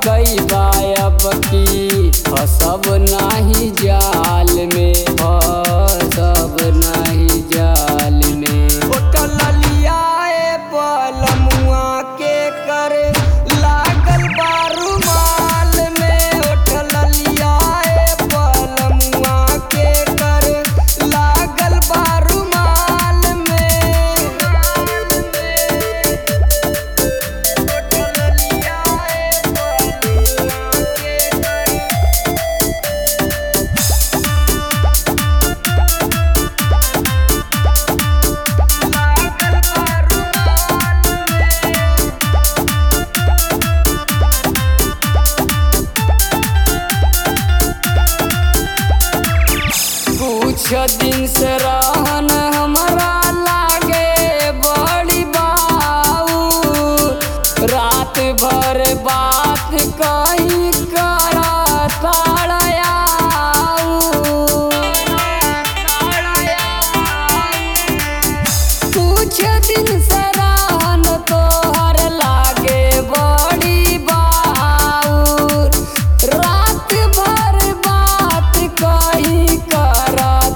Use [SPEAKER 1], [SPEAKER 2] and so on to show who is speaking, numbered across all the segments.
[SPEAKER 1] कई बायब की फसब नाही जाल में फसब नाही जाल में होटल लियाए पलमुआ के करे लागल बारू माल में होटल लियाए पलमुआ के करे लागल बारू माल में कुछ दिन से रहन हमरा लागे बड़ी बाऊ रात भर बात कहीं कर कुछ दिन से रहन तोहर लागे बड़ी बाऊ रात भर बात कहीं कर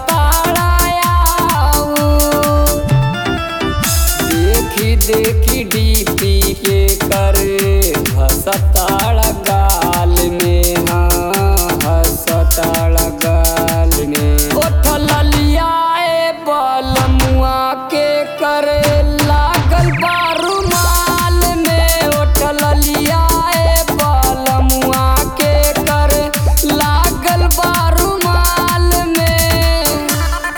[SPEAKER 1] देखी देखी डीपी के करे हसताड़ गाल में हाँ हसताड़ गाल में उठल लियाए बलमुआ के करे लागल बारू माल में उठल लियाए बलमुआ के करे लागल बारू माल में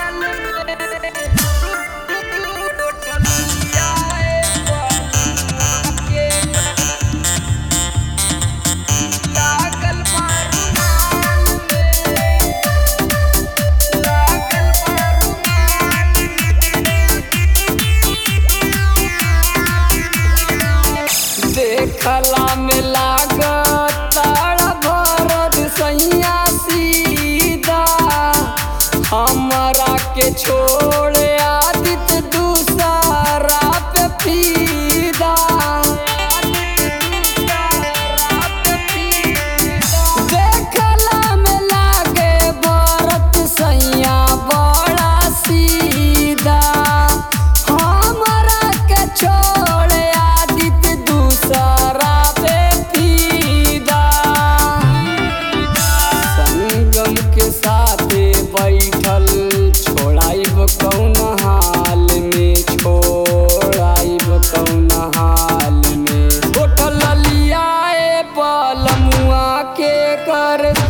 [SPEAKER 1] देखला में लागत भरत सैया सीधा हमरा के छोड़ आदित दूसरा पे फीदा देखला में लागे भरत सैया बड़ा सीधा हमरा के छोड़ आदित दूसरा पे फीदा संगम के साथे बैठल छोड़ाइब कौन हाल में छोड़ाइब कौन हाल में होटल लियाए पलमुआ के कर